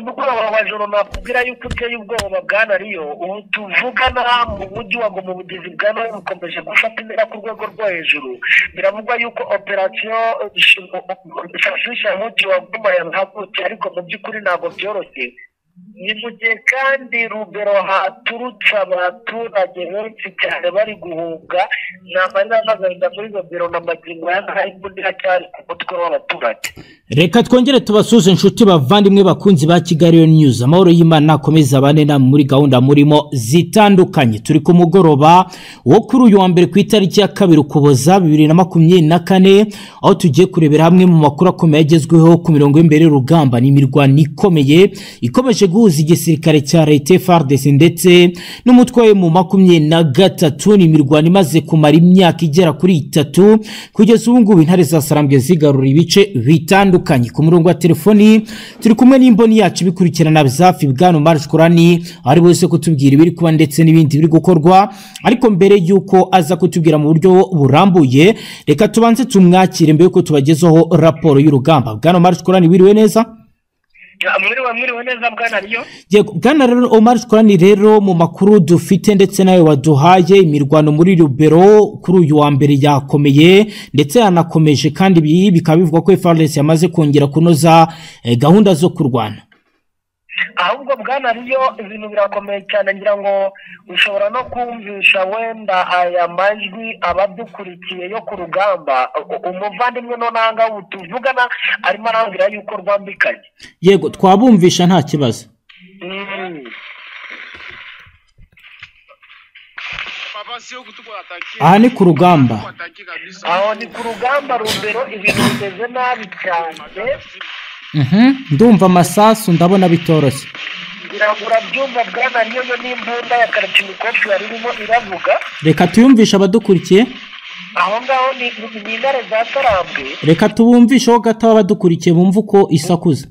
mugoroba wa joro nakubwira yuko uteye ubwoba bwana riyo ubu tuvugana mu mujyi wa ngo mu bugezi bwa nawe bukomeje gufata intera ku rwego rwo hejuru biravugwa yuko operasiyo sasisha mujyi wa goma yahagurutse ariko mu by'ukuri ntabwo byoroshye ni mu gihe kandi rubero haturutse abaturage benshi cyane bari guhunga namarira n'agahinda muri rubero na magingo hari n'undi hacyari ku mutwe w'abaturage reka twongere tubasuze inshuti bavandimwe bakunzi ba kigali news amahoro y'imana akomeza abane namwe muri gahunda murimo zitandukanye turi ku mugoroba wo kuri uyu wa mbere ku itariki ya kabiri ukuboza bibiri na makumyabiri na kane aho tugiye kurebera hamwe mu makuru akomeye agezweho ku mirongo y'imbere y'urugamba ni imirwano ikomeye ikomeje guhuza igisirikare cya leta frdc ndetse n'umutwe we mu makumyabiri na gatatu ni imirwano imaze kumara imyaka igera kuri itatu kugeza ubu ngubu intare za sarambwe zigarura ibice bitandukanye bitandukanye ku murongo wa telefoni turi kumwe n'imboni yacu ibikurikirana bizafi bwana marge korani ari buze kutubwira ibiri kuba ndetse n'ibindi biri gukorwa ariko mbere y'uko aza kutubwira mu buryo burambuye reka tubanze tumwakire mbere y'uko tubagezaho raporo y'urugamba bwana marge korani wiriwe neza mwiriwe mwiriwe neza bwana riyo bwana rero omar korani rero mu makuru dufite ndetse nawe waduhaye imirwano muri rubero kuri uyu wa mbere yakomeye ndetse yanakomeje kandi ibi bikaba bivuga ko efaresi yamaze kongera kunoza gahunda zo kurwana ahubwo bwana riyo ibintu birakomeye cyane ngira ngo ushobora no kumvisha wenda aya majwi abadukurikiye yo ku rugamba umuvandimwe nonanga ubu tuvugana arimo arambwira yuko rwambikanye yego twabumvisha nta kibazo aha ni ku rugamba aho ni ku rugamba rubero ibintu bimeze nabi cyane ndumva amasasu ndabona bitoroshye biragura byumva bwana niyo n'imbunda ya karatimikofi yari irimo iravuga reka tuyumvishe abadukurikiye aho ngaho ni intare za karambwe reka tubumvisheho gato abadukurikiye bumve uko isakuza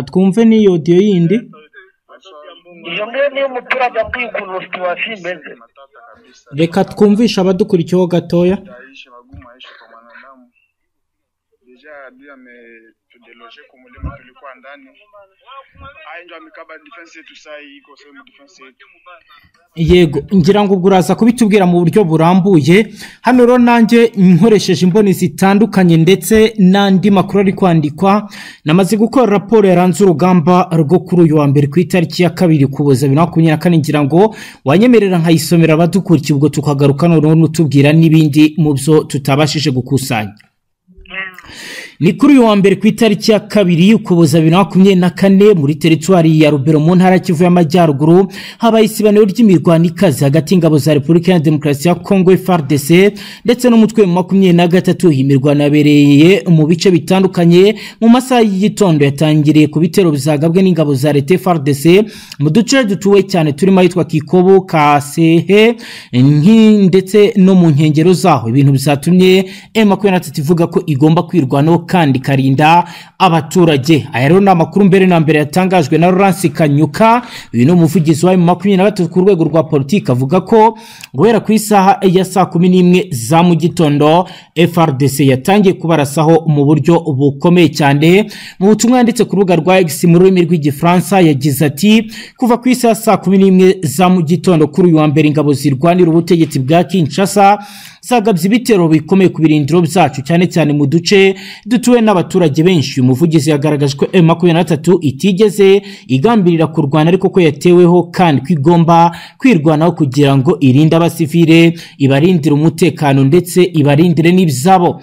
twumve n'iyo odiyo yindi iyo ngiyo niyo umuturage akwiye ukuntu situwasi imeze reka twumvishe abadukurikiyeho gatoya yego ngira ngo ubwo uraza kubitubwira mu buryo burambuye hano rero nanjye nkoresheje imboni zitandukanye ndetse n'andi makuru ari kwandikwa namaze gukora raporo yaranze urugamba rwo kuri uyu wa mbere ku itariki ya kabiri kuboza bibiri na makumyabiri na kane ngira ngo wanyemerera nkayisomera abadukurikiye ubwo tukagaruka noneho n'utubwira n'ibindi mu byo tutabashije gukusanya ni kuri uyu wa mbere ku itariki ya kabiri ukuboza bibiri na makumyabiri na kane muri teritwari ya rubero mu ntara kivu y'amajyaruguru habaye isibaniro ry'imirwano ikaze hagati y'ingabo za repubulika ya demokarasi ya kongo frdc ndetse n'umutwe wa makumyabiri na gatatu iyi mirwano yabereye mu bice bitandukanye mu masaha y'igitondo yatangiriye ku bitero bizagabwe n'ingabo za leta frdc mu duce dutuwe cyane turimo ahitwa kikobo kasehe ndetse no mu nkengero zaho ibintu bizatumye emu makumyabiri na tatu ivuga ko igomba kwirwanaho kandi ikarinda abaturage aya rero ni amakuru mbere na mbere yatangajwe na Laurence kanyuka uyu ni umuvugizi wa makumyabiri na gatatu ku rwego rwa politiki avuga ko guhera ku isaha ya saa kumi n'imwe za mu gitondo frdc yatangiye kubarasaho mu buryo bukomeye cyane mu butumwa yanditse ku rubuga rwa x mu rurimi rw'igifaransa yagize ati kuva ku isaha saa kumi n'imwe za mu gitondo kuri uyu wa mbere ingabo zirwanira ubutegetsi bwa kinshasa zagabye ibitero bikomeye ku birindiro byacu cyane cyane mu duce dutuwe n'abaturage benshi uyu muvugizi yagaragaje ko emu makumyabiri na gatatu itigeze igambirira kurwana ariko ko yateweho kandi ko igomba kwirwanaho kugira ngo irinde abasivire ibarindire umutekano ndetse ibarindire n'ibyabo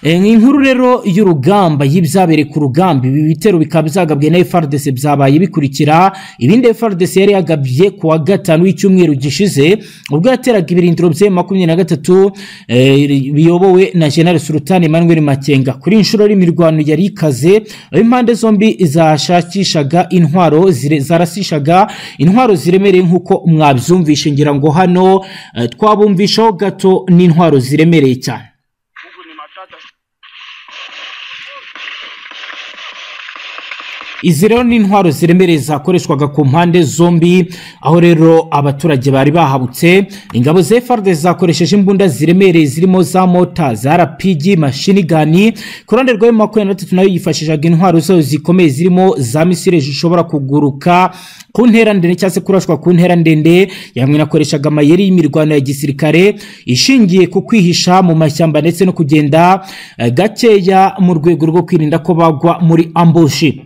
inkuru rero y'urugamba y'ibyabereye ku rugamba ibi bitero bikaba byagabwe na frdc byabaye bikurikira ibindi frdc yari yagabye ku wa gatanu w'icyumweru gishize ubwo yateraga ibirindiro bya makumyabiri na gatatu biyobowe na general sultan emmanuel makenga kuri inshuro y'imirwano yari ikaze aho impande zombi zashakishaga intwaro zarasishaga intwaro ziremereye nk'uko mwabyumvishe ngira ngo hano twabumvishaho gato n'intwaro ziremereye cyane izi rero ni intwaro ziremereye zakoreshwaga ku mpande zombi aho rero abaturage bari bahabutse ingabo za FARDC zakoresheje imbunda ziremereye zirimo za mota za RPG machine gun ku ruhande rwa M23 nayo yifashishaga intwaro zayo zikomeye zirimo za misile zishobora kuguruka ku ntera ndende cyangwa se kurashwa ku ntera ndende yamwe nakoreshaga amayeri y'imirwano ya gisirikare ishingiye ku kwihisha mu mashyamba ndetse no kugenda eh, gakeya mu rwego rwo kwirinda ko bagwa muri ambushi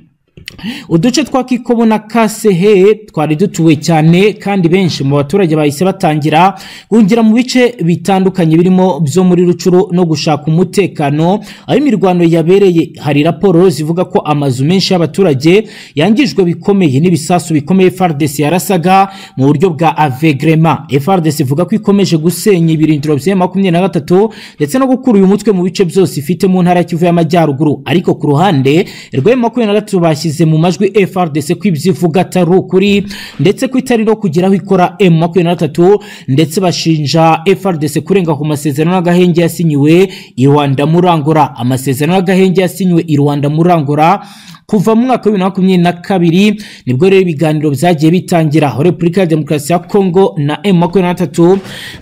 uduce twa kikobo na kasehe twari dutuwe cyane kandi benshi mu baturage bahise batangira guhungira mu bice bitandukanye birimo byo muri rucuru no gushaka umutekano aho imirwano yabereye hari raporo zivuga ko amazu menshi y'abaturage yangijwe bikomeye n'ibisasu bikomeye FARDC yarasaga mu buryo bwa avegrema FARDC ivuga ko ikomeje gusenya ibirindiro bya makumyabiri na gatatu ndetse no gukura uyu mutwe mu bice byose ifite mu ntara ya Kivu y'Amajyaruguru ariko ku ruhande rwa makumyabiri na gatatu bashyize mu majwi FRDC ko ibyo ivuga atari ukuri ndetse ko itari no kugeraho ikora M23 ndetse bashinja FRDC kurenga ku masezerano n'agahenge yasinyiwe i Rwanda Murangura amasezerano n'agahenge yasinyiwe i Rwanda Murangura kuva mu mwaka wa bibiri na makumyabiri na kabiri nibwo rero ibiganiro byagiye bitangira aho repubulika ya demokarasi ya kongo na emu makumyabiri na gatatu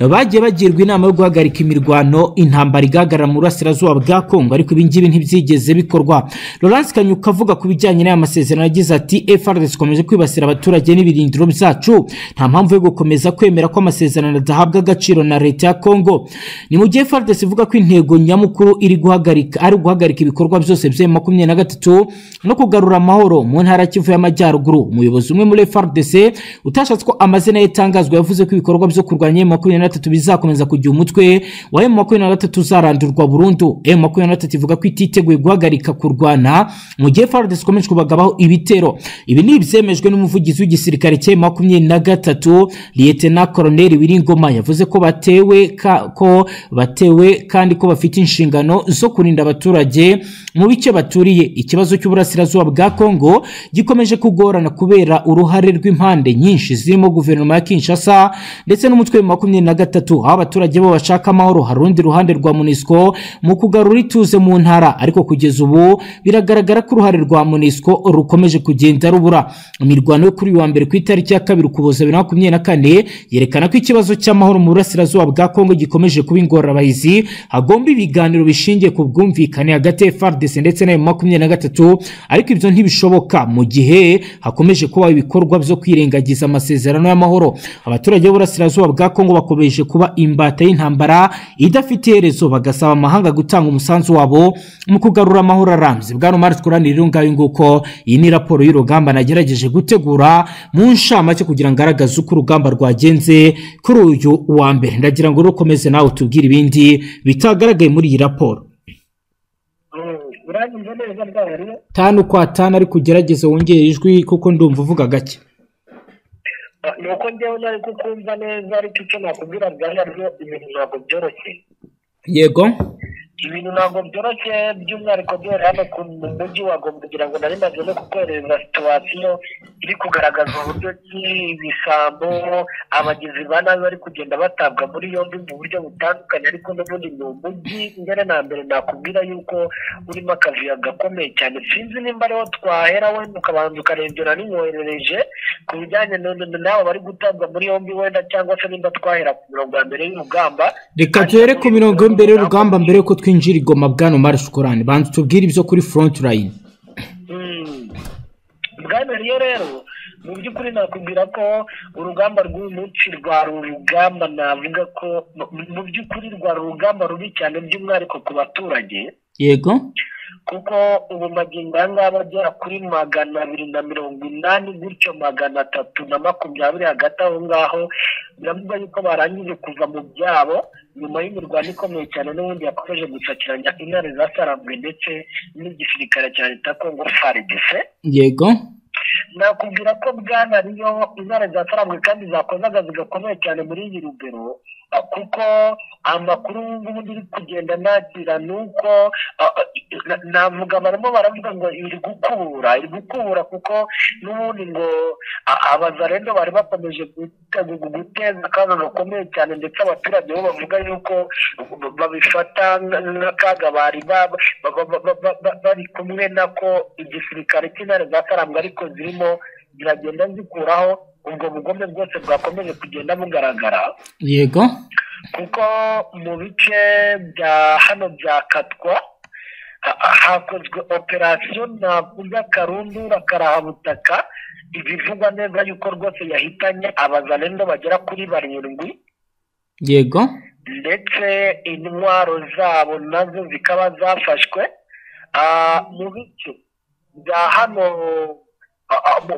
bagiye bagirwa inama yo guhagarika imirwano intambara igahagarara mu burasirazuba bwa kongo ariko ibi ngibi ntibyigeze bikorwa laurence kanyuka avuga ku bijyanye n'aya masezerano yagize ati FRDC ikomeje kwibasira abaturage n'ibirindiro byacu nta mpamvu yo gukomeza kwemera ko amasezerano adahabwa agaciro na leta ya kongo ni mu gihe FRDC ivuga ko intego nyamukuru iri guhagarika ari uguhagarika ibikorwa byose bya makumyabiri na gatatu no kugarura amahoro mu ntara ya Kivu y'Amajyaruguru umuyobozi umwe muri FARDC utashatse ko amazina ye yatangazwa yavuze ko ibikorwa byo kurwanya M23 bizakomeza kugira umutwe wa M23 uzarandurwa burundu M23 ivuga ko ititeguye guhagarika kurwana mu gihe FARDC ikomeje kubagabaho ibitero ibi ni ibyemejwe n'umuvugizi w'igisirikare cya M23 Lieutenant Colonel Wiringoma yavuze ko batewe ka, ko batewe kandi ko bafite inshingano zo kurinda abaturage mu bice baturiye ikibazo cy'uburasira uburasirazuba bwa Kongo gikomeje kugorana kubera uruhare rw'impande nyinshi zirimo guverinoma ya Kinshasa ndetse n'umutwe wa makumyabiri na gatatu aho abaturage bo bashaka amahoro hari urundi ruhande rwa MONUSCO mu kugarura ituze mu ntara ariko kugeza ubu biragaragara ko uruhare rwa MONUSCO rukomeje kugenda rubura imirwano yo kuri wa mbere ku itariki ya kabiri ukuboza bibiri na makumyabiri na kane yerekana ko ikibazo cy'amahoro mu burasirazuba bwa Kongo gikomeje kuba ingorabahizi hagomba ibiganiro bishingiye ku bwumvikane hagati ya FARDC ndetse na makumyabiri na gatatu ariko ibyo ntibishoboka mu gihe hakomeje kuba ibikorwa byo kwirengagiza amasezerano y'amahoro abaturage b'uburasirazuba bwa kongo bakomeje kuba imbata y'intambara idafite iherezo bagasaba amahanga gutanga umusanzu wabo mu kugarura amahoro arambye bwana mari twuranire ngayo nguko iyi ni raporo y'urugamba nagerageje gutegura mu nshamake kugira ngo agaragaze uko urugamba rwagenze kuri uyu wa mbere ndagira ngo urukomeze nawe utubwire ibindi bitagaragaye muri iyi raporo urangije neza bwahariye tanu kwa tanu ariko ugerageze wongere ijwi kuko ndumva uvuga gake ni uko njyewe nari kukumva neza ariko icyo nakubwira bwahariye ibintu ntabwo byoroshye yego ibintu ntabwo byoroshye by'umwihariko duhere hano ku mujyi wa Goma kugira ngo nari maze no kukwereza situwasiyo iri kugaragaza uburyo ki ibisambo abagizi ba nabi bari kugenda batabwa muri yombi mu buryo butandukanye ariko n'ubundi ni umujyi mbere na mbere nakubwira yuko urimo akavuyo gakomeye cyane sinzi nimba ariho twahera wenda ukabanza ukarengera n'imwoherereje ku bijyanye n'abo bari gutabwa muri yombi wenda cyangwa se nimba twahera ku mirongo ya mbere y'urugamba reka duhere ku mirongo y'imbere y'urugamba mbere y'uko twinjira igoma bwana mari shukurani banza utubwire ibyo kuri front line bwana riyo rero mu by'ukuri nakubwira ko urugamba rw'uyu munsi rwari urugamba navuga ko mu by'ukuri rwari urugamba rubi cyane by'umwihariko ku baturage yego kuko ubu magingo aya ngaya agera kuri magana abiri na mirongo inani gutyo magana atatu na makumyabiri hagati aho ngaho biravuga yuko barangije kuva mu byabo nyuma y'imirwano ikomeye cyane n'ubundi yakomeje gusakiranya intare zasarambuwe ndetse n'igisirikare cya leta kongo frdc yego nakubwira ko bwana ariyo intare zasarambuwe kandi zakoze akazi gakomeye cyane muri iyi rugero kuko amakuru ngubu ndi kugenda nakira ni uko navuga barimo baravuga ngo iri gukura iri gukura kuko n'ubundi ngo abazarendo bari bakomeje guteza akaga gakomeye cyane ndetse abaturage bo bavuga yuko babifata nk'akaga bari bari kumwe nako igisirikare cy'intare za karambwe ariko zirimo ziragenda zikuraho ubwo bugome bwose bwakomeje kugenda bugaragara yego kuko mu bice bya hano bya katwa hakozwe operasiyo navuga karundura karahabutaka ibivugwa neza yuko rwose yahitanye abazalendo bagera kuri barindwi yego ndetse intwaro zabo nazo zikaba zafashwe mu bice bya hano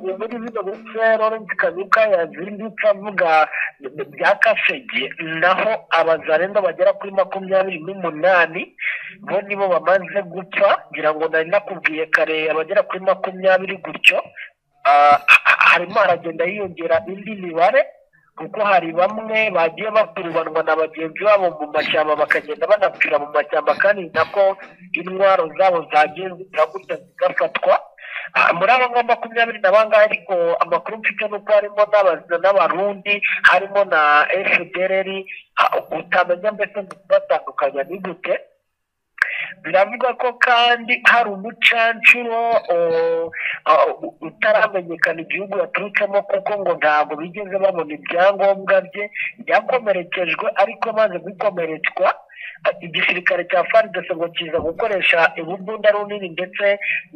muri bino bice Lawrence Kanuka yazindutse avuga bya Kasege naho abazarenda bagera kuri makumyabiri n'umunani bo nibo bamaze gupfa ngira ngo nari nakubwiye kare abagera kuri makumyabiri gutyo harimo haragenda hiyongera indi mibare kuko hari bamwe bagiye bakurubanwa na bagenzi babo mu mashyamba bakagenda banapfira mu mashyamba kandi nako intwaro zabo zagiye ziragutya zigafatwa muri aba ngamba makumyabiri na bangahe ariko amakuru mfite ni uko harimo n'abarundi harimo na efudereri utamenya mbese ngo kubatandukanya ni gute biravuga ko kandi hari umucancuro utaramenyekana igihugu yaturutsemo kuko ngo ntabwo bigeze babona ibyangombwa bye byakomerekejwe ariko maze gukomeretswa igisirikare cya faridese ngo kiza gukoresha ibumbunda runini ndetse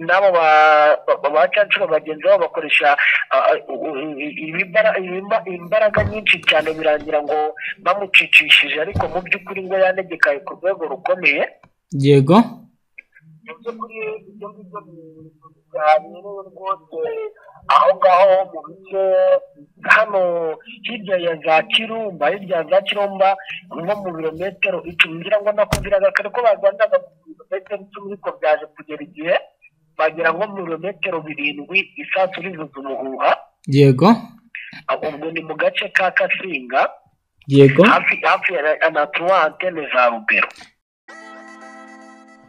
n'abo bacancura bagenzi babo bakoresha imbaraga nyinshi cyane birangira ngo bamucicishije ariko mu by'ukuri ngo yanegekaye ku rwego rukomeye yego mu by'ukuri ibyo ngibyo biganiriwe rwose aho ngaho mu bice hano hirya ya za kirumba hirya ya za kirumba nko mu birometero icumi ngira ngo nakubwiraga kare ko bagandaga mu birometero icumi ariko byaje kugera igihe bagira ngo mu birometero birindwi isasu rizuza umuhuha yego ubwo ni mu gace ka kasinga yego hafi hafi ya anatuwante ni za rugero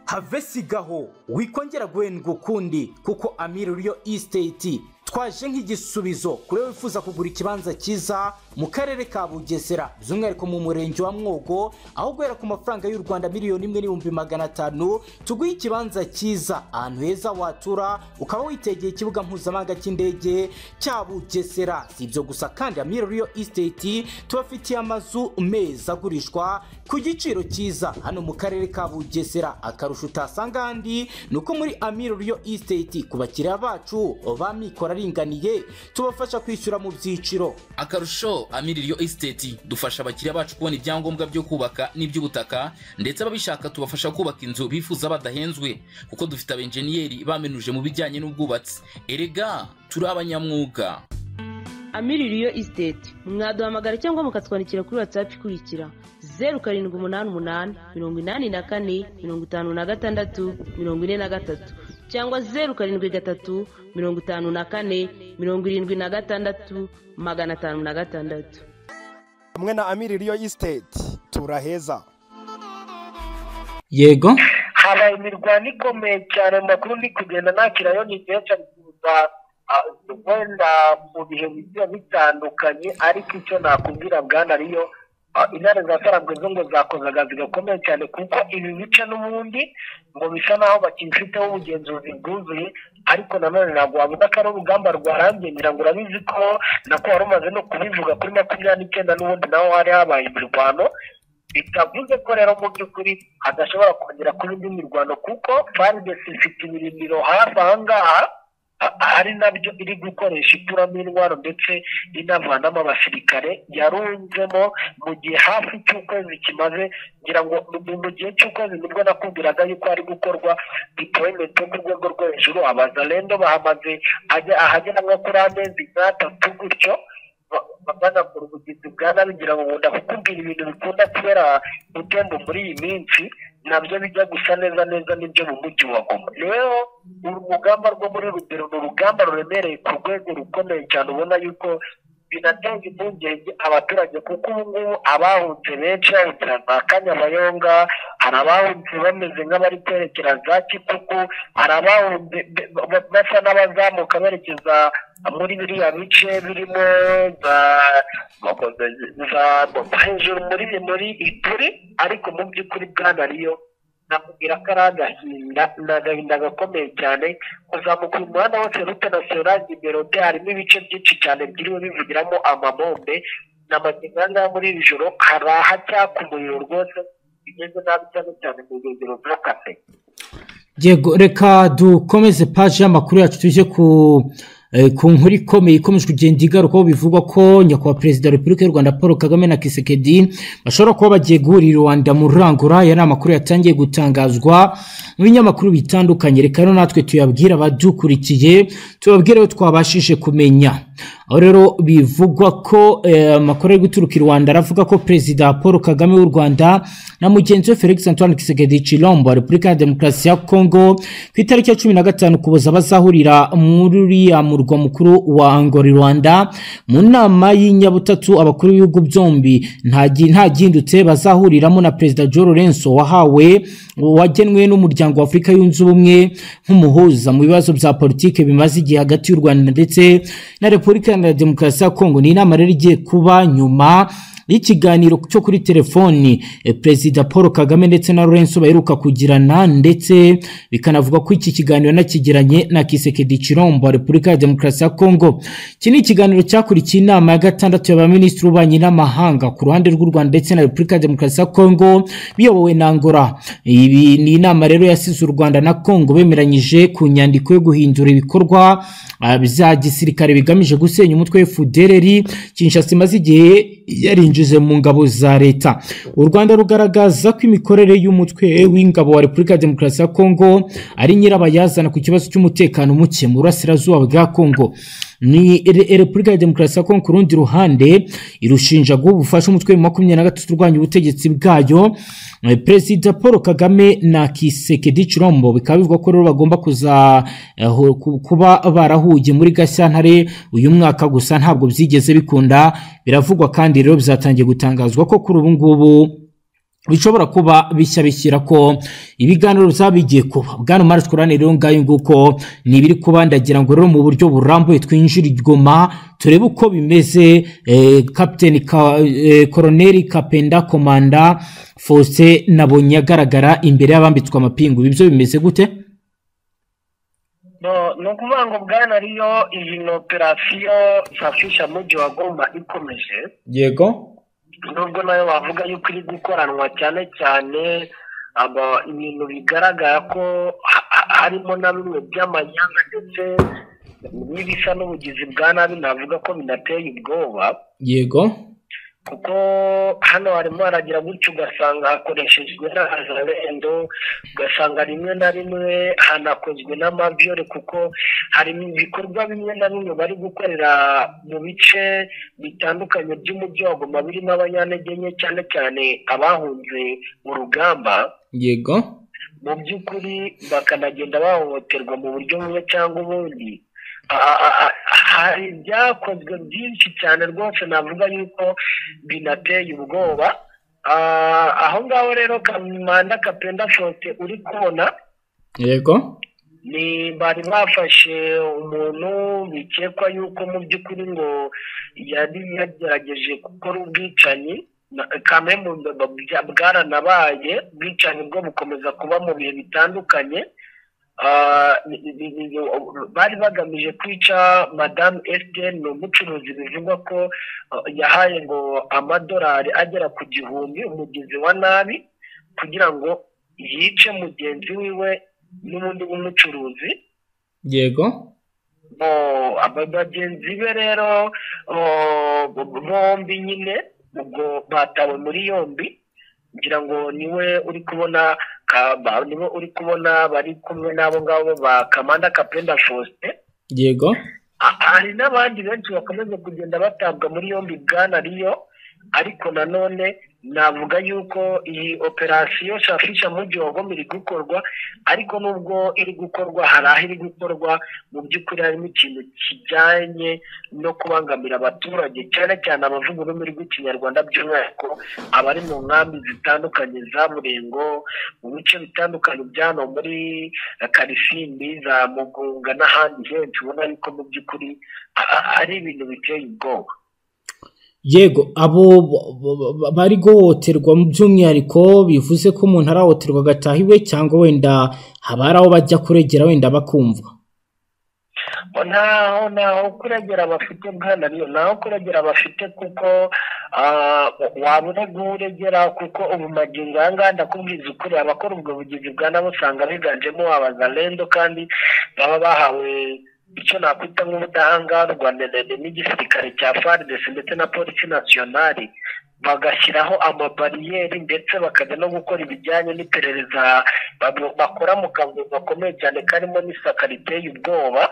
have sigaho wikongera guhendwa ukundi kuko amiririyo isiteti twaje nk'igisubizo kuri we wifuza kugura ikibanza cyiza mu karere ka bugesera by'umwihariko mu murenge wa mwogo aho guhera ku mafaranga y'u rwanda miliyoni imwe n'ibihumbi magana atanu tuguhe ikibanza cyiza ahantu heza watura ukaba witegeye ikibuga mpuzamahanga cy'indege cya bugesera si ibyo gusa kandi amiririyo isiteti tubafitiye amazu meza agurishwa ku giciro cyiza hano mu karere ka bugesera akarusho utasanga ahandi ni uko muri amiririyo isiteti ku bakiriya bacu ba mikoro aringaniye tubafasha kwishyura mu byiciro akarusho amiririyo esiteti dufasha abakiriya bacu kubona ibyangombwa byo kubaka n'iby'ubutaka ndetse ababishaka tubafasha kubaka inzu bifuza badahenzwe kuko dufite abenjeniyeri bamenuje mu bijyanye n'ubwubatsi erega turi abanyamwuga amiririyo isiteti mwaduhamagara cyangwa mukatwandikira kuri watsapu ikurikira zeru karindwi umunani umunani mirongo inani na kane mirongo itanu na gatandatu mirongo ine na gatatu cyangwa zeru karindwi gatatu mirongo itanu na kane mirongo irindwi na gatandatu magana atanu na gatandatu hamwe na amiririyo isiteti turaheza yego habaye imirwano ikomeye cyane mu makuru ndi kugenda nakirayo ni kenshi abikuza wenda mu bihe bigiye bitandukanye ariko icyo nakubwira bwana ariyo intare za karambwe zo ngo zakoze akazi gakomeye cyane kuko ibi bice n'ubundi ngo bisa naho bakifiteho ubugenzuzi bwuzuye ariko nanone ntabwo wavuga ko ari urugamba rwarangiye ngira ngo urabizi ko nako wari umaze no kubivuga kuri makumyabiri n'icyenda n'ubundi naho hari habaye imirwano bitavuze ko rero mu by'ukuri hadashobora kongera kuba indi mirwano kuko faridesi ifite ibirindiro hafi aha ngaha ari nabyo iri gukoresha ituramo intwaro ndetse inavanamo abasirikare yarunzemo mu gihe hafi cy'ukwezi kimaze ngira ngo ni mu gihe cy'ukwezi nibwo nakubwiraga yuko hari gukorwa dipoyimenti yo ku rwego rwo hejuru abazarendo bahamaze ahagera nko kuri amezi nk'atatu gutyo bagakora ubugizi bwa nabi ngira ngo nkunda kukubwira ibintu bikunda kubera gutemba muri iyi minsi nabyo bijya gusa neza neza n'ibyo mu mujyi wa goma rero uru rugamba rwo muri rugero ni urugamba ruremereye ku rwego rukomeye cyane ubona yuko binatanga impungenge abaturage kuko ubu ngubu abahunze benshi bahunze ahantu ha kanyabayonga hari abahunze bameze nk'abari kwerekera za kikuku hari abahunze be- be- basa n'abazamuka berekeza muri biriya bice birimo za za hejuru muri muri ituri ariko mu by'ukuri bwana riyo nakubwira ko ari agahinda ni agahinda gakomeye cyane kuzamuka uyu muhanda wose rute nasiyonari imerode harimo ibice byinshi cyane byiriwe bivugiramo amabombe n'amagingo aha ngaha muri iri joro hari ahacyaka umuriro rwose bigeze nabi cyane cyane mu nkengero za kase yego reka dukomeze paji y'amakuru yacu tujye ku eh, ku nkuru ikomeye ikomeje kugenda igarukaho bivugwa ko nyakubahwa perezida wa repubulika y'u rwanda paul kagame na kisekedi bashobora kuba bagiye guhurira i rwanda mu rurangura aya ni amakuru yatangiye gutangazwa mu binyamakuru bitandukanye reka rero natwe tuyabwire abadukurikiye tubabwire aho twabashije kumenya aho rero bivugwa ko eh, amakuru ari guturuka i rwanda aravuga ko perezida paul kagame w'u rwanda na mugenzi we felix antoine kisekedi chilombo wa repubulika ya demokarasi ya kongo ku itariki ya cumi na gatanu kuboza bazahurira muri uriya murwa mukuru wa angora i rwanda mu nama y'inyabutatu abakuru b'ibihugu byombi nta gi- nta gihindutse bazahuriramo na perezida joe lorenzo wahawe wagenwe n'umuryango wa afurika yunze ubumwe nk'umuhuza mu bibazo bya politiki bimaze igihe hagati y'u rwanda ndetse na repubulika ya demokarasi ya kongo ni inama rero igiye kuba nyuma y'ikiganiro cyo kuri telefoni eh, perezida paul kagame ndetse na lorenzo baheruka kugirana ndetse bikanavuga ko iki kiganiro nakigiranye na kisekedi chirombo wa repubulika ya demokarasi ya kongo iki ni ikiganiro cyakurikiye inama ya gatandatu y'abaminisitiri b'ububanyi n'amahanga ku ruhande rw'u rwanda ndetse na repubulika ya demokarasi ya kongo biyobowe na angora ibi ni inama rero yasize u rwanda na kongo bemeranyije ku nyandiko yo guhindura ibikorwa ah, bya gisirikare bigamije gusenya umutwe fudereri kinshasa imaze igihe yarinjize mu ngabo za leta u rwanda rugaragaza ko imikorere y'umutwe w'ingabo wa repubulika ya demokarasi ya kongo ari nyirabayazana ku kibazo cy'umutekano muke mu burasirazuba bwa kongo ni Re- repubulika ya demokarasi ya kongo ku rundi ruhande irushinja guha ubufasha umutwe wa makumyabiri na gatatu urwanya ubutegetsi bwayo Eh, perezida paul kagame na kisekedi chirombo bikaba bivugwa ko rero bagomba kuza eh, hu- ku- kuba barahuye muri gashyantare uyu mwaka gusa ntabwo byigeze bikunda biravugwa kandi rero bizatangiye gutangazwa ko kuri ubu ngubu bishobora kuba bishya bishyira ko ibiganiro bizaba bigiye kuba bwana umara twurane rero ngayo nguko ni ibiri kuba ndagira ngo rero mu buryo burambuye twinjire i goma turebe uko bimeze eh, kapiteni ka, eh, koroneri kapenda komanda faustin nabonye agaragara imbere y'abambitswe amapingu ibi byo bimeze gute No, ni ukuvuga ngo bwana riyo iyi ni operasiyo safisha mujyi wa goma ikomeje yego nubwo nayo wavuga yuko iri gukoranwa cyane cyane aba ibintu bigaragara ko ha- ha- harimo na bimwe by'amanyanga ndetse n'ibisa n'ubugizi bwa nabi navuga ko binateye ubwoba yego kuko hano harimo haragira gutyo ugasanga hakoreshejwe n'aharendo ugasanga rimwe na rimwe hanakozwe n'amabyore kuko hari ibikorwa bimwe na bimwe bari gukorera mu bice bitandukanye by'umujyi wa goma birimo abanyantege nke cyane cyane abahunze mu rugamba yego mu by'ukuri bakanagenda bahohoterwa mu buryo bumwe cyangwa ubundi A- a- a- hari ibyakozwe byinshi cyane rwose navuga yuko binateye ubwoba Ah, aho ngaho rero kamanda kapenda fote uri kubona yego ni bari bafashe umuntu bikekwa yuko mu by'ukuri ngo yari yagerageje gukora ubwicanyi na- kamembe bwa- bwaranabaye ubwicanyi bwo bukomeza kuba mu bihe bitandukanye Ah, ni- ni- ni- ni- bari bagamije kwica madamu esiteri ni umucuruzi bivugwa ko ah, yahaye ngo amadolari agera ku gihumbi umugizi wa nabi kugira ngo yice mugenzi wiwe n'ubundi w'umucuruzi yego bo aba bagenzi be rero o, bo- bombi nyine ubwo batawe muri yombi ngira ngo niwe uri kubona ka- ba- niwe uri kubona bari kumwe n'abo ngabo ba kamanda kapenda faustin yego Ah, hari n'abandi benshi bakomeje kugenda batabwa muri yombi bwana riyo ariko nanone navuga yuko iyi operasiyo shafisha mu gihogomba iri gukorwa ariko nubwo iri gukorwa hari aho iri gukorwa mu by'ukuri harimo ikintu kijyanye no kubangamira abaturage cyane cyane abavuga ururimi rw'ikinyarwanda by'umwihariko abari mu nkambi zitandukanye za murengo mu bice bitandukanye by'ano muri karisimbi za mugunga n'ahandi henshi ubona yuko mu by'ukuri a- ari ibintu biteye ubwoba yego abo b- b- bari guhohoterwa by'umwihariko bivuze ko umuntu arahohoterwa agataha iwe cyangwa wenda haba hari aho bajya kuregera wenda bakumva ntaho ntaho kuragera bafite bwana niyo ntaho kuragera bafite kuko ah, waba urega uregera kuko ubu magingo aya ngaya ndakubwiza ukuri abakora ubwo bugizi bwa nabo usanga biganjemo abazalendo kandi baba bahawe icyo nakwita nk'ubudahangarwa ndende n'igisirikare cya FARDC ndetse na polisi nasiyonari bagashyiraho amabariyeri ndetse bakajya no gukora ibijyanye n'iperereza bab- bakora mu kazi gakomeye cyane karimo n'isaka riteye ubwoba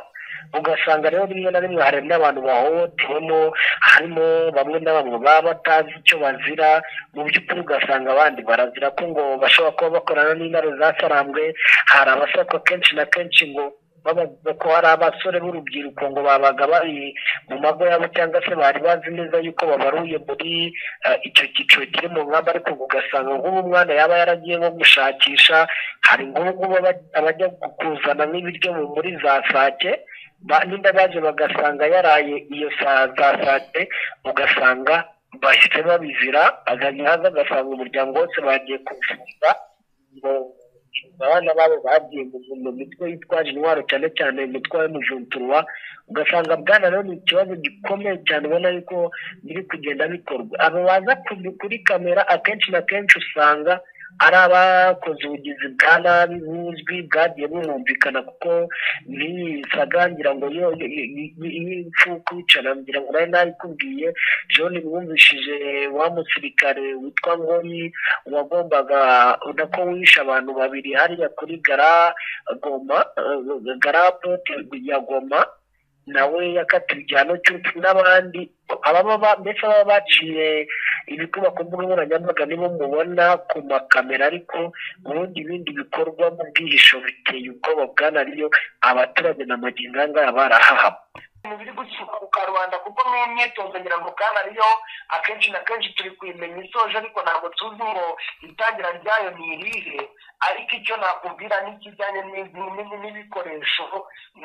ugasanga rero rimwe na rimwe hari n'abantu bahohotewemo harimo bamwe na bamwe baba batazi icyo bazira mu by'ukuri ugasanga abandi barazira ko ngo bashobora kuba bakorana n'intare zasarambwe hari abasakwa kenshi na kenshi ngo babavuga ko hari abasore b'urubyiruko ngo babaga bari mu mago yabo cyangwa se bari bazi neza yuko babaruye muri eh, icyo cyiciro kiri mu ngamba ariko ngo ugasanga nk'ubu umwana yaba yaragiye nko gushakisha hari nk'ubungubu aba- abajya kuzana nk'ibiryo mu- muri za sake ba- nimba baje bagasanga yaraye iyo saa za sate ugasanga bahise babizira aganya haza agasanga umuryango wose bagiye kuvuza ngo abana babo bagiye mu mitwe yitwaje intwaro cyane cyane imitwe y'umujunturwa ugasanga bwana rero ni ikibazo gikomeye cyane ubona yuko biri kugenda bikorwa abo baza ku- kuri kamera akenshi na kenshi usanga ari abakoze ubugizi bwa nabi buzwi bwagiye bumumvikana kuko niyisaga ngira ngo yo impfu kwicara ngira ngo nawe nabikubwiye john mwumvishije wa musirikare witwa ngoyi wagombaga nako wishe abantu babiri hariya kuri gara goma eh, garapote ya goma nawe yakatiwe igihano cy'urupfu n'abandi ababa ba- mbese ababa baciye ibikorwa ku mbuga nkoranyambaga nibo mubona ku makamera ariko ubundi ibindi bikorwa mu bwihisho biteye ubwoba bwana riyo abaturage na magingo aya ngaya barahahama ibintu biri gusukuruka rubanda kuko niyo myitozo ngira ngo bwana riyo akenshi na kenshi turi kuyimenya isoje ariko ntabwo tuzi ngo itangira ryayo ni irihe ariko icyo nakubwira n'ikijyanye n'ibi- n'ibi- n'ibikoresho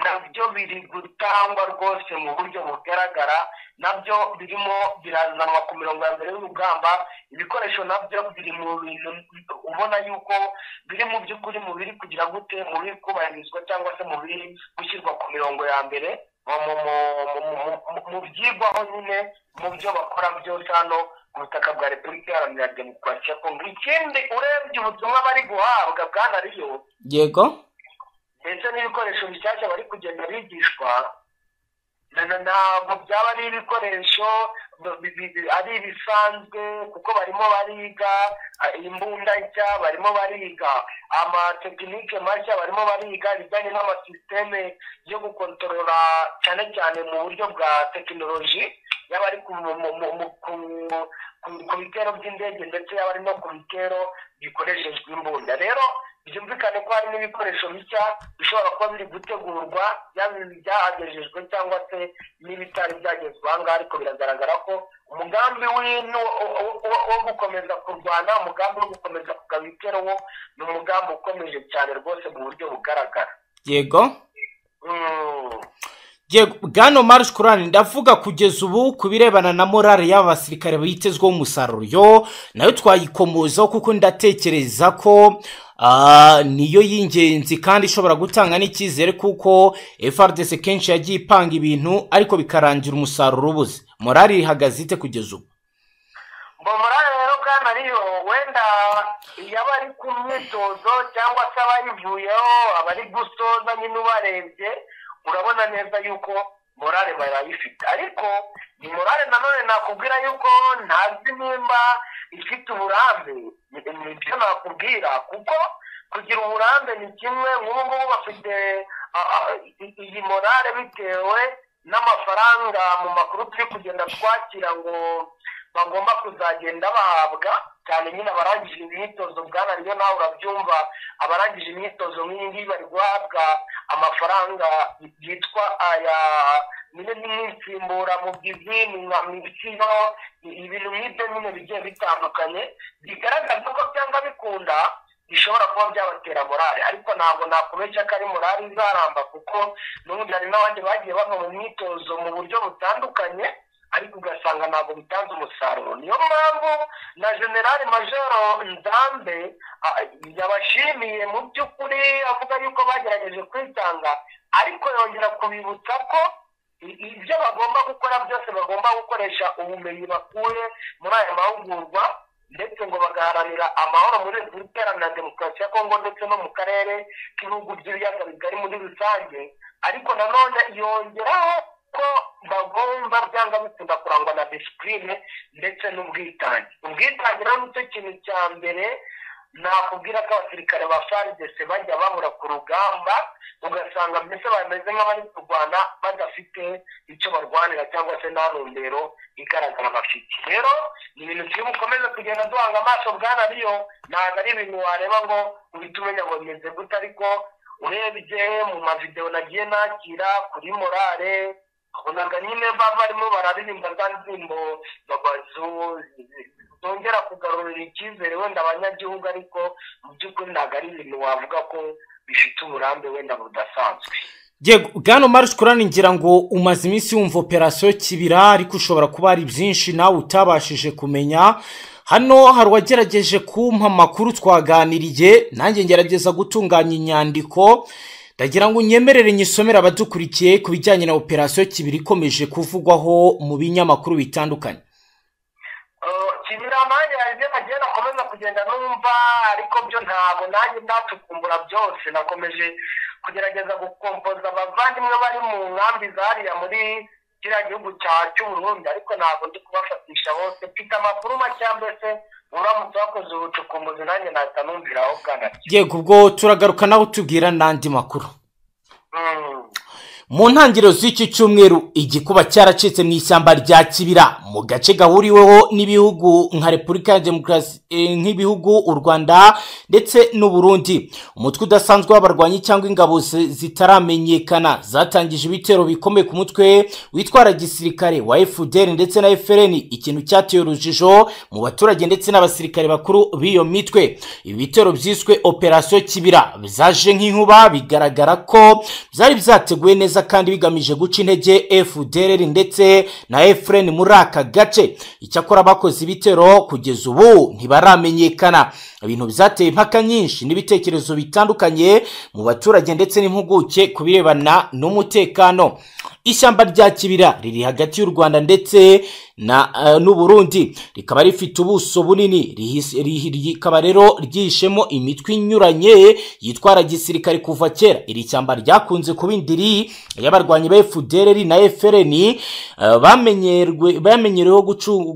nabyo biri gutangwa rwose mu buryo bugaragara nabyo birimo birazanwa ku mirongo ya mbere y'urugamba ibikoresho nabyo biri mu bintu ubona yuko biri mu by'ukuri mu biri kugira gute mu biri kubahirizwa cyangwa se mu biri gushyirwa ku mirongo ya mbere mu- mu- mu- mu- mu- mu- mu byigwaho nyine mu byo bakora byose hano ku butaka bwa repubulika iharanira demokarasi ya kongo ikindi urebye ubutumwa bari guhabwa bwana riyo yego ndetse n'ibikoresho bishyashya bari kugenda bigishwa na- na- ntabwo byaba ari ibikoresho bi- bi- bi- ari ibisanzwe kuko barimo bariga ah, imbunda nshya barimo bariga amatekinike mashya barimo bariga ibijyanye n'amasisiteme yo gukontorora cyane cyane mu buryo bwa tekinoloji yaba ari ku mu- mu- mu- mu- ku- ku- ku bitero by'indege ndetse yaba ari no ku bitero bikoreshejwe imbunda rero byumvikane ko hari n'ibikoresho bishya bishobora kuba biri gutegurwa yaba ibyahagejejwe cyangwa se n'ibitari byagezwe aha ngaha ariko biragaragara ko umugambi w'ino wo- wo- wo- wo gukomeza kurwana umugambi wo gukomeza kugaba ibitero wo ni umugambi ukomeje cyane rwose mu buryo bugaragara yego Mm. yego bwana marushe kurani ndavuga kugeza ubu ku birebana na morale y'aba basirikare bitezweho umusaruro nayo twayikomozaho kuko ndatekereza ko ah, niyo y'ingenzi kandi ishobora gutanga n'icyizere kuko frdc kenshi yagiye ipanga ibintu ariko bikarangira umusaruro ubuze morale ihagaze ite kugeza ubu bomorale rero bwana riyo wenda yaba ari ku myitozo cyangwa se abayivuyeho abari gusoza nyine ubarebye urabona neza yuko morale barayifite ariko ni morale nanone nakubwira yuko ntazi nimba ifite uburambe ni- ni byo nakubwira kuko kugira uburambe ni kimwe nk'ubu ngubu bafite ah, ah, i- iyi morale bitewe n'amafaranga mu makuru turi kugenda twakira ngo bagomba kuzagenda bahabwa cyane nyine abarangije imyitozo bwana rero nawe urabyumva abarangije imyitozo nk'iyi ngiyi bari guhabwa amafaranga yitwa aya nyine n'insimburamubyizi nka mibisino ibintu nk'ibyo nyine bigiye bitandukanye bigaragaza ko byanga bikunda bishobora kuba byabatera morale ariko ntabwo nakubeshya ko ari morale izaramba kuko n'ubundi hari n'abandi bagiye bava mu myitozo mu buryo butandukanye ariko ugasanga ntabwo bitanze umusaruro niyo mpamvu na generale majoro nzambe yabashimiye mu by'ukuri avuga yuko bagerageje kwitanga ariko yongera kubibutsa ko ibyo bagomba gukora byose bagomba gukoresha ubumenyi bakuye muri aya mahugurwa ndetse ngo bagaharanira amahoro muri repubulika na demokarasi ya kongo ndetse no mu karere k'ibihugu by'ibiyaga bigari muri rusange ariko nanone yongeraho ko bagomba byanga bikunda kurangwa na disipurine ndetse n'ubwitange ubwitange rero nicyo kintu cya mbere nakubwira ko abasirikare ba faridese bajya babura ku rugamba ugasanga mbese bameze nk'abari kurwana badafite icyo barwanira cyangwa se nta ntumbero igaragara bafite rero ni ibintu turi bukomeze kugenda duhanga amaso bwana riyo ntabwo ari ibintu wareba ngo uhite umenya ngo bimeze gute ariko urebye mu mavidewo nagiye nakira kuri morale ubonaga nyine baba barimo bararirimba za ndirimbo zongera kugarurira icyizere wenda abanyagihugu ariko mu by'ukuri ntabwo ari ibintu wavuga ko bifite uburambe wenda budasanzwe yego bwana umarishe kurani ngira ngo umaze iminsi wumva operasiyo kibira ariko ushobora kuba hari byinshi nawe utabashije kumenya hano hari uwagerageje kumpa amakuru twaganiriye nanjye ngerageza gutunganya inyandiko ndagira ngo unyemerere nyisomere abadukurikiye ku bijyanye na operasiyo kibiri ikomeje kuvugwaho mu binyamakuru bitandukanye kibira nanjye hari ibyo nagiye nakomeza kugenda numva ariko byo ntabwo nanjye ndatukumbura byose nakomeje kugerageza gukompoza abavandimwe bari mu nkambi zariya muri kiriya gihugu cy'uburundi ariko ntabwo ndi kubafatisha bose mfite amakuru make mbese uramutse wakoze ubucukumbuzi nanjye nahita numvira aho bwana yego ubwo turagaruka nawe utubwira n'andi makuru mu ntangiriro z'iki cyumweru igikuba cyaracitse mu ishyamba rya kibira mu gace gahuriweho n'ibihugu nka repubulika ya demokarasi nk'ibihugu u rwanda ndetse n'uburundi umutwe udasanzwe w'abarwanyi cyangwa ingabo zitaramenyekana zatangije ibitero bikomeye ku mutwe witwara gisirikare wa fdr ndetse na frn ikintu cyateye urujijo mu baturage ndetse n'abasirikare bakuru b'iyo mitwe ibi bitero byiswe operasiyo kibira zaje nk'inkuba bigaragara ko byari byateguwe neza kandi bigamije guca intege fdr ndetse na efureni muri aka gace icyakora abakoze ibitero kugeza ubu ntibaramenyekana ibintu byateye impaka nyinshi n'ibitekerezo bitandukanye mu baturage ndetse n'impuguke ku birebana n'umutekano ishyamba rya kibira riri hagati y'u rwanda ndetse n'uburundi rikaba rifite ubuso bunini rikaba rero ryihishemo imitwe inyuranye yitwara gisirikare kuva kera iri shyamba ryakunze kuba indiri y'abarwanyi ba fdr na frn bamenyereweho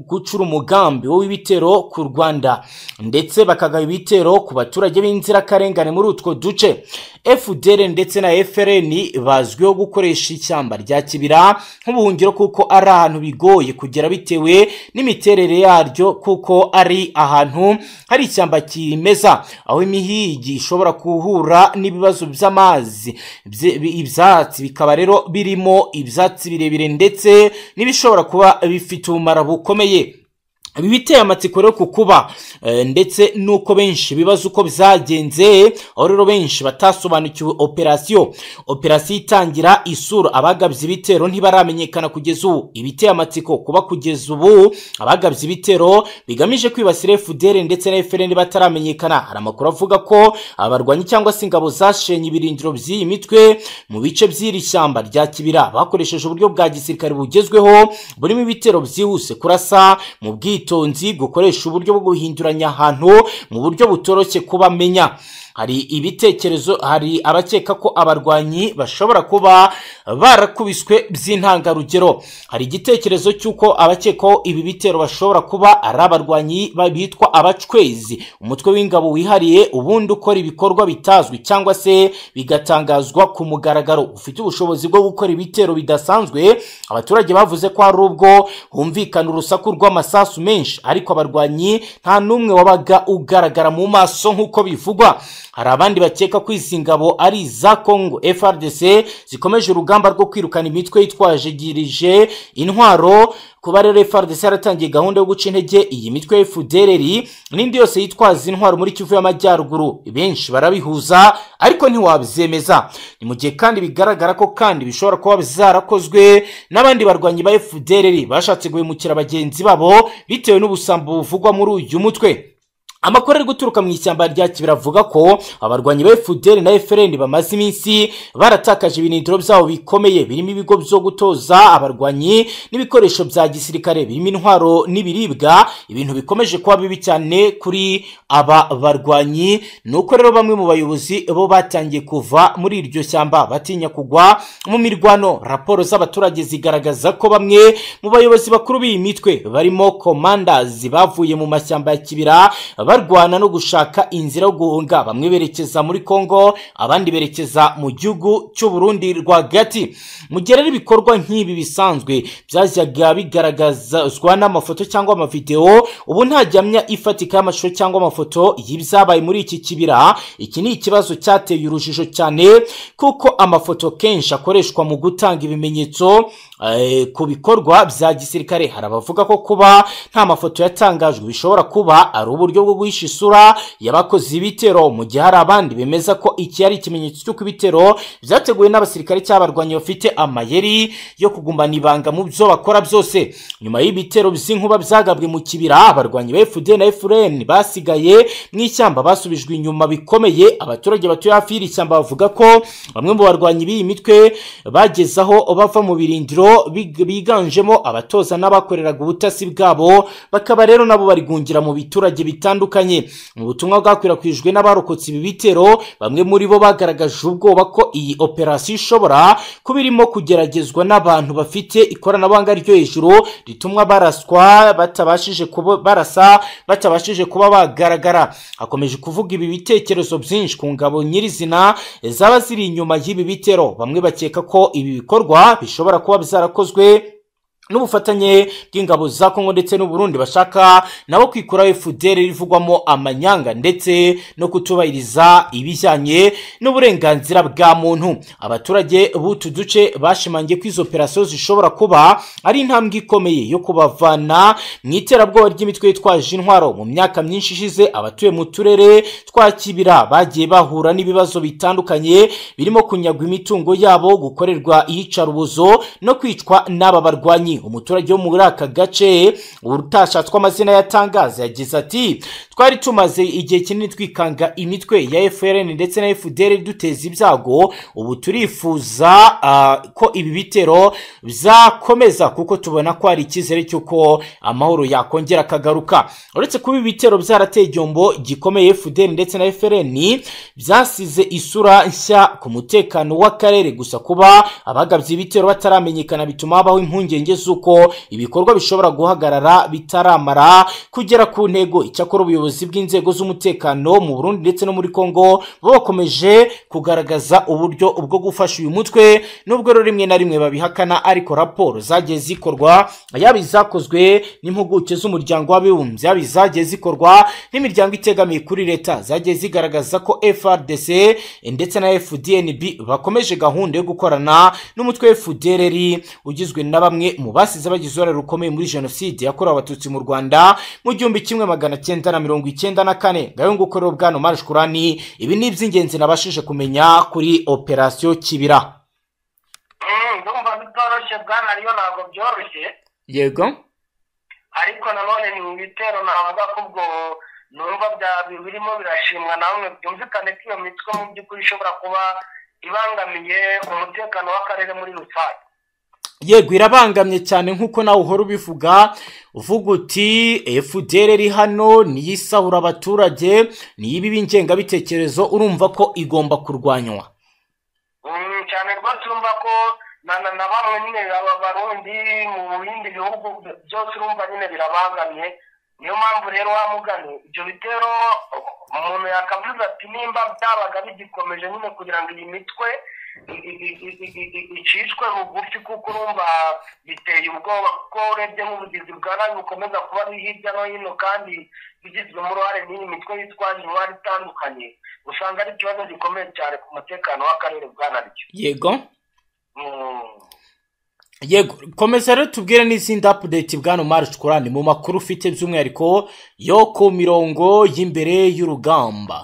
gucura umugambi w'ibitero ku rwanda ndetse bakagaba ibitero ku baturage b'inzirakarengane muri utwo duce fdr ndetse na frn bazwiho gukoresha ishyamba rya kibira nk'ubuhungiro kuko ari ahantu bigoye kugera bitewe n'imiterere yaryo kuko ari ahantu hari ishyamba kimeza aho imihigi ishobora guhura n'ibibazo by'amazi ibyatsi bikaba rero birimo ibyatsi birebire ndetse n'ibishobora kuba bifite umumaro bukomeye ibi biteye amatsiko rero ku kuba ndetse n'uko benshi bibaza uko byagenze aho rero benshi batasobanukiwe operasiyo operasiyo itangira isura abagabye ibitero ntibaramenyekana kugeza ubu ibiteye amatsiko kuba kugeza ubu abagabye ibitero bigamije kwibasira fdr ndetse na fn bataramenyekana hari amakuru avuga ko abarwanyi cyangwa se ingabo zashenye ibirindiro by'iyi mitwe mu bice by'iri shyamba rya kibira bakoresheje uburyo bwa gisirikare bugezweho burimo ibitero byihuse kurasa mu bwitonzi gukoresha uburyo bwo guhinduranya ahantu mu buryo butoroshye kuba amenya hari ibitekerezo hari abakeka ko abarwanyi bashobora kuba barakubiswe by'intangarugero hari igitekerezo cy'uko abakekaho ibi bitero bashobora kuba ari abarwanyi ba- bitwa abacwezi umutwe w'ingabo wihariye ubundi ukora ibikorwa bitazwi cyangwa se bigatangazwa ku mugaragaro ufite ubushobozi bwo gukora ibitero bidasanzwe abaturage bavuze ko hari ubwo humvikana urusaku rw'amasasu menshi ariko abarwanyi nta n'umwe wabaga ugaragara mu maso nk'uko bivugwa hari abandi bakeka ko izi ngabo ari iza kongo frdc zikomeje urugamba rwo kwirukana imitwe yitwajigirije intwaro kuba rero frdc yaratangiye gahunda yo guca intege iyi mitwe ya fdrr n'indi yose yitwaza intwaro muri kivu y'amajyaruguru benshi barabihuza ariko ntiwabyemeza ni mu gihe kandi bigaragara ko kandi bishobora kuba zarakozwe n'abandi barwanyi ba fdrr bashatse guhemukira bagenzi babo bitewe n'ubusambo buvugwa muri uyu mutwe amakuru ari guturuka mu ishyamba rya kibira avuga ko abarwanyi ba fdr na frn bamaze iminsi baratakaje ibinindiro byabo bikomeye birimo ibigo byo gutoza abarwanyi n'ibikoresho bya gisirikare birimo intwaro n'ibiribwa ibintu bikomeje kuba bibi cyane kuri aba barwanyi ni uko rero bamwe mu bayobozi bo batangiye kuva muri iryo shyamba batinya kugwa mu mirwano raporo z'abaturage zigaragaza ko bamwe mu bayobozi bakuru b'iyi mitwe barimo komandazi bavuye mu mashyamba ya kibira barwana no gushaka inzira yo guhunga bamwe berekeza muri kongo abandi berekeza mu gihugu cy'u Burundi rwagati mu gihe rero ibikorwa nk'ibi bisanzwe byajyaga bigaragazwa n'amafoto cyangwa amavideo ubu nta gihamya ifatika y'amashusho cyangwa amafoto y'ibyabaye muri iki kibira iki ni ikibazo cyateye urujijo cyane kuko amafoto kenshi akoreshwa mu gutanga ibimenyetso eh, ku bikorwa bya gisirikare hari abavuga ko kuba nta mafoto yatangajwe bishobora kuba ari uburyo bwo guhisha isura y'abakoze ibitero mu gihe hari abandi bemeza ko iki ari ikimenyetso cy'uko ibitero byateguwe n'abasirikare cy'abarwanyi bafite amayeri yo kugumbana ibanga mu byo bakora byose nyuma y'ibitero by'inkuba byagabwe mu kibira abarwanyi ba fd na furn basigaye mu ishyamba basubijwe inyuma bikomeye abaturage batuye hafi y'iri shyamba bavuga ko bamwe mu barwanyi b'iyi mitwe bagezaho bava mu birindiro big- biganjemo abatoza n'abakoreraga ubutasi bwabo bakaba rero nabo barigungira mu biturage bitandukanye mu butumwa bwakwirakwijwe n'abarokotse ibi bitero bamwe muri bo bagaragaje ubwoba ko iyi operasiyo ishobora kuba irimo kugeragezwa n'abantu bafite ikoranabuhanga ryo hejuru rituma baraswa batabashije kuba barasa batabashije kuba bagaragara hakomeje kuvuga ibi bitekerezo byinshi ku ngabo nyirizina zaba ziri inyuma y'ibi bitero bamwe bakeka ko ibi bikorwa bishobora kuba byarakozwe n'ubufatanye bw'ingabo za kongo ndetse n'uburundi bashaka nabo kwikuraho fdr rivugwamo amanyanga ndetse no kutubahiriza ibijyanye n'uburenganzira bwa muntu abaturage b'utu duce bashimangiye ko izo operasiyo zishobora kuba ari intambwe ikomeye yo kubavana mu iterabwoba ry'imitwe yitwaje intwaro mu myaka myinshi ishize abatuye mu turere twa kibira bagiye bahura n'ibibazo bitandukanye birimo kunyagwa imitungo yabo gukorerwa iyicarubozo no kwicwa n'aba barwanyi umuturage wo muri aka gace utashatswe amazina yatangaza yagize ati twari tumaze igihe kinini twikanga imitwe ya frn ndetse na fdr duteza ibyago ubu turifuza ah, ko ibi bitero byakomeza kuko tubona ko hari icyizere cy'uko amahoro yakongera akagaruka uretse kuba ibi bitero byarateye igihombo gikomeye fdr ndetse na frn byasize isura nshya ku mutekano w'akarere gusa kuba abagabye ibitero bataramenyekana bituma habaho impungenge z'uko ibikorwa bishobora guhagarara bitaramara kugera ku ntego icyakora ubuyobozi bw'inzego z'umutekano mu burundi ndetse no muri kongo bo bakomeje kugaragaza uburyo bwo gufasha uyu mutwe nubwo rero rimwe na rimwe babihakana ariko raporo zagiye zikorwa yaba izakozwe n'impuguke z'umuryango w'abibumbye yaba izagiye zikorwa n'imiryango itegamiye kuri leta zagiye zigaragaza ko frdc ndetse na fdnb bakomeje gahunda yo gukorana n'umutwe wa fdrr ugizwe na bamwe mu basize bagize uruhare rukomeye muri jenoside yakorewe abatutsi mu rwanda mu gihumbi kimwe magana cyenda na mirongo icyenda na kane ngayongo ukorera bwana marishkurani ibi ni iby'ingenzi nabashije kumenya kuri operasiyo kibira ndumva bitoroshye bwana ariyo ntabwo byoroshye yego ariko nanone ni mu bitero navuga ko ubwo numva bya- birimo birashimwa namwe byumvikane ko iyo mitwe mu by'ukuri ishobora kuba ibangamiye umutekano w'akarere muri rusange yego irabangamye cyane nk'uko nawe uhora ubivuga uvuga uti fdr iri hano niyo isahura abaturage niyo ibiba ingengabitekerezo urumva ko igomba kurwanywa Mm, cyane rwose urumva ko na na na bamwe nyine aba barundi mu bindi bihugu byose urumva nyine birabangamiye niyo mpamvu rero wa mugani ibyo bitero umuntu yakavuze ati nimba byabaga bigikomeje nyine kugira ngo iyi mitwe i- i- i- i- i- i- icishwe bugufi kuko urumva biteye ubwoba kuko urebye nk'ubugizi bwa nabi bukomeza kuba ari hirya no hino kandi bigizwemo uruhare n'iyi mitwe yitwaje imibare itandukanye usanga ari ikibazo gikomeye cyane ku mutekano w'akarere bwa naryo yego Mm. yego komeza rero tubwire n'izindi apudeti bwana umari cukurani mu makuru ufite by'umwihariko yo ku mirongo y'imbere y'urugamba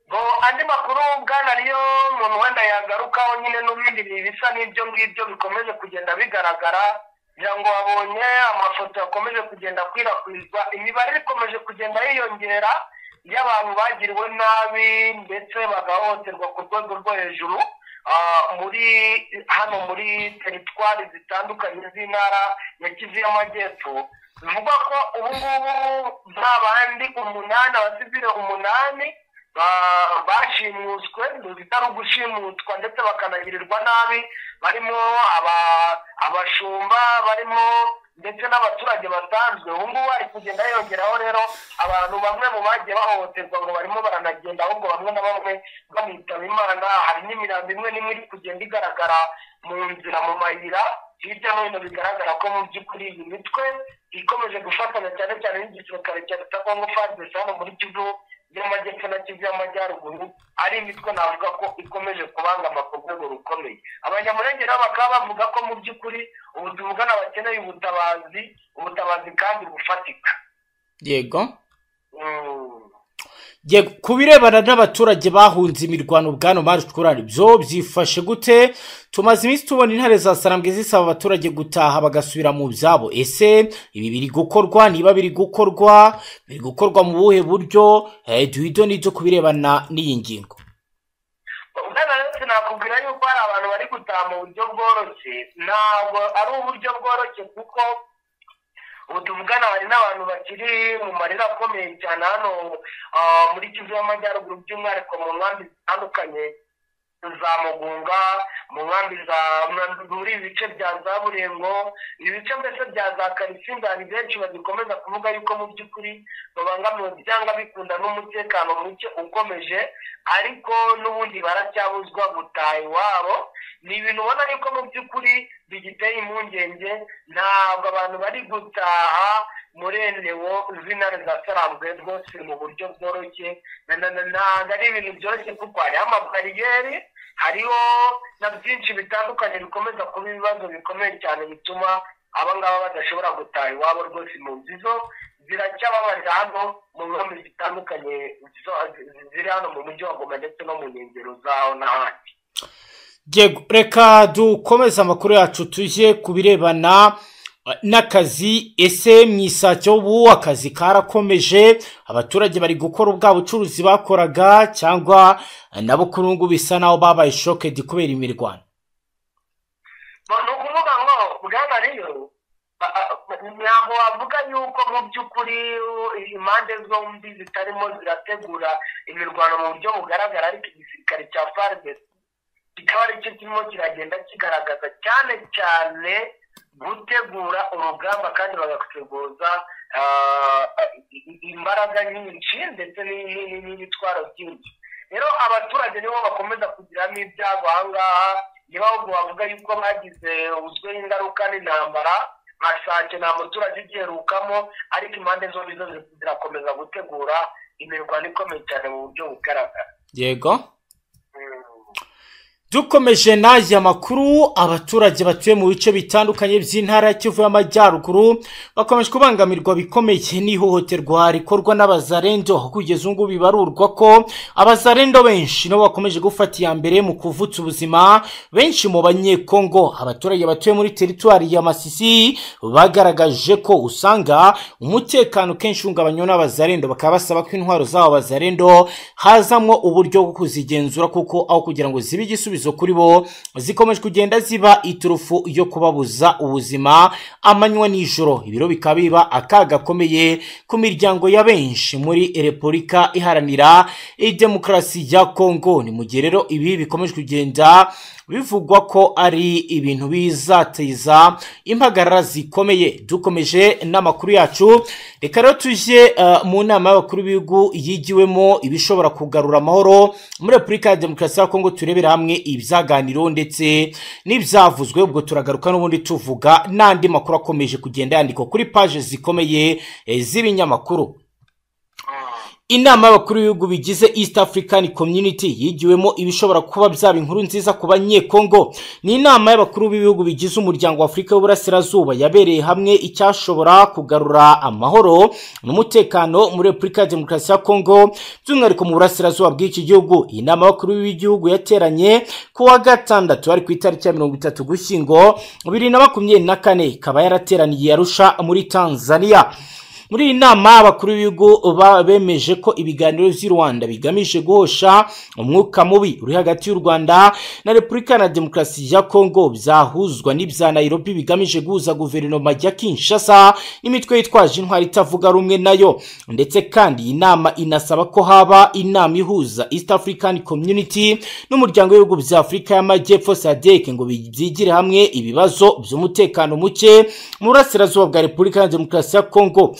ngo andi makuru bwana ariyo umuntu wenda yagarukaho nyine n'ubundi ni bisa n'ibyo ngibyo bikomeje kugenda bigaragara kugira ngo babonye amafoto yakomeje kugenda akwirakwizwa imibare ikomeje kugenda yiyongera y'abantu bagiriwe nabi ndetse bagahohoterwa ku rwego rwo hejuru ah, muri hano muri teritwari zitandukanye z'intara ya kivu y'amajyepfo bivugwa ko ubu ngubu nta bandi umunani abasivire umunani ba- bashimuswe bitari ugushimutwa ndetse bakanagirirwa nabi barimo aba- abashumba barimo ndetse n'abaturage basanzwe ubu ngubu hari kugenda yongeraho rero abantu bamwe mu bagiye bahohoterwa ngo barimo baranagenda ahubwo bamwe na bamwe bamwitaba imana hari n'imirambo imwe n'imwe iri kugenda igaragara mu nzira mu mayira hirya no hino bigaragara ko mu by'ukuri iyi mitwe ikomeje gufatanya cyane cyane n'igisirikare cya leta kongo fadesi hano muri kivu y'amajyepfo na kivu y'amajyaruguru ari imitwe navuga ko ikomeje kubangama ku rwego rukomeye abanyamurenge nabo bakaba bavuga ko mu by'ukuri ubu tuvugana bakeneye ubutabazi ubutabazi kandi bufatika yego Mm. yego ku birebana n'abaturage bahunze imirwano bwana umari cukurani byo byifashe gute tumaze iminsi tubona intare za sarambwe zisaba abaturage gutaha bagasubira mu byabo ese ibi biri gukorwa niba biri gukorwa biri gukorwa mu buhe buryo Eh, duhito n'ibyo ku birebana n'iyi ngingo ubwana rero sinakubwira yuko hari abantu bari gutaha mu buryo bworoshye ntabwo ari uburyo bworoshye kuko ubu tuvugana hari n'abantu bakiri mu marira akomeye cyane hano ah, muri kivu y'amajyaruguru by'umwihariko mu nkambi zitandukanye za mugunga mu nkambi za muri ibi bice bya za burengo ibi bice mbese bya za karisimbi hari benshi bagikomeza kuvuga yuko mu by'ukuri babangamiwe byanga bikunda n'umutekano muke ukomeje ariko n'ubundi baracyabuzwa gutaha iwabo ni ibintu ubona yuko mu by'ukuri bigiteye impungenge ntabwo abantu bari gutaha muri endewo z'intare za sarambwe rwose mu buryo bworoshye Na- na- na- ntabwo ari ibintu byoroshye kuko hariho amabariyeri hariho na byinshi bitandukanye bikomeza kuba ibibazo bikomeye cyane bituma aba ngaba badashobora gutaha iwabo rwose impunzi zo ziracyababarira hano mu nkambi zitandukanye zo- ziri hano mu mujyi wa goma ndetse no mu nkengero zawo n'ahandi Yego, reka dukomeze amakuru yacu tujye ku birebana eh, n'akazi ese mu isake ubu akazi karakomeje abaturage bari gukora ubwa bucuruzi bakoraga cyangwa eh, nabo kuri ubu ngubu bisa naho babaye shokedi kubera imirwano Ba- ni ukuvuga ngo bwana rero ba- ba- ntabwo wavuga yuko mu by'ukuri u- impande zombi zitarimo zirategura imirwano mu buryo bugaragara ariko igisirikare cya fardes kikaba ari cyo kirimo kiragenda kigaragaza cyane cyane gutegura urugamba kandi bagateguza ah, i- i- imbaraga nyinshi ndetse ni- ni- ni- n'ibitwaro byinshi rero abaturage nibo bakomeza kugiramo ibyago aha ngaha niba ahubwo bavuga yuko bagize uzweho ingaruka n'intambara nka sake nta muturage ugiherukamo ariko impande zombi zo ziri- zirakomeza gutegura imirwano ikomeye cyane mu buryo bugaragara yego Mm. dukomeje n'aya makuru abaturage batuye mu bice bitandukanye by'intara ya kivu y'amajyaruguru bakomeje kubangamirwa bikomeye n'ihohoterwa rikorwa n'abazarendo aho kugeza ubu ngubu bibarurwa ko abazarendo benshi nabo bakomeje gufata iya mbere mu kuvutsa ubuzima benshi mu banyekongo abaturage batuye muri teritwari ya masisi bagaragaje ko usanga umutekano kenshi uhungabanywa n'abazarendo bakaba basaba ko intwaro z'abo bazarendo hazamwo uburyo bwo kuzigenzura kuko aho kugira ngo zibe igisubizo igisubizo kuri bo zikomeje kugenda ziba iturufu yo kubabuza ubuzima amanywa n'ijoro ibiro bikaba biba akaga gakomeye ku miryango ya benshi muri repubulika iharanira demokarasi ya kongo ni mu gihe rero ibi bikomeje kugenda bivugwa ko ari ibintu bizateza impagarara zikomeye dukomeje n'amakuru yacu reka rero tujye eh, mu nama y'abakuru b'ibihugu yigiwemo ibishobora kugarura amahoro muri repubulika ya demokarasi ya kongo turebera hamwe ibyaganiro ndetse n'ibyavuzwe ubwo turagaruka n'ubundi tuvuga n'andi makuru akomeje kugenda yandikwa kuri paje zikomeye eh, z'ibinyamakuru inama y'abakuru b'ibihugu bigize east african community yigiwemo ibishobora kuba byaba inkuru nziza ku banyekongo ni inama y'abakuru b'ibihugu bigize umuryango w'afurika y'uburasirazuba yabereye hamwe icyashobora kugarura amahoro n'umutekano muri repubulika ya demokarasi ya kongo by'umwihariko mu burasirazuba bw'iki gihugu iyi nama y'abakuru b'igihugu yateranye ku wa gatandatu ari ku itariki ya mirongo itatu gushyingo bibiri na makumyabiri na kane ikaba yarateraniye arusha muri tanzania muri iyi nama abakuru b'ibihugu ba- bemeje ko ibiganiro by'i rwanda bigamije guhosha umwuka mubi uri hagati y'u rwanda na repubulika na demokarasi ya kongo byahuzwa n'ibya nairobi bigamije guhuza guverinoma ya kinshasa n'imitwe yitwaje intwari itavuga rumwe nayo ndetse kandi iyi nama inasaba ko haba inama ihuza east african community n'umuryango w'ibihugu bya afurika y'amajyepfo sadek ngo bi- byigire hamwe ibibazo by'umutekano muke mu burasirazuba bwa repubulika ya demokarasi ya kongo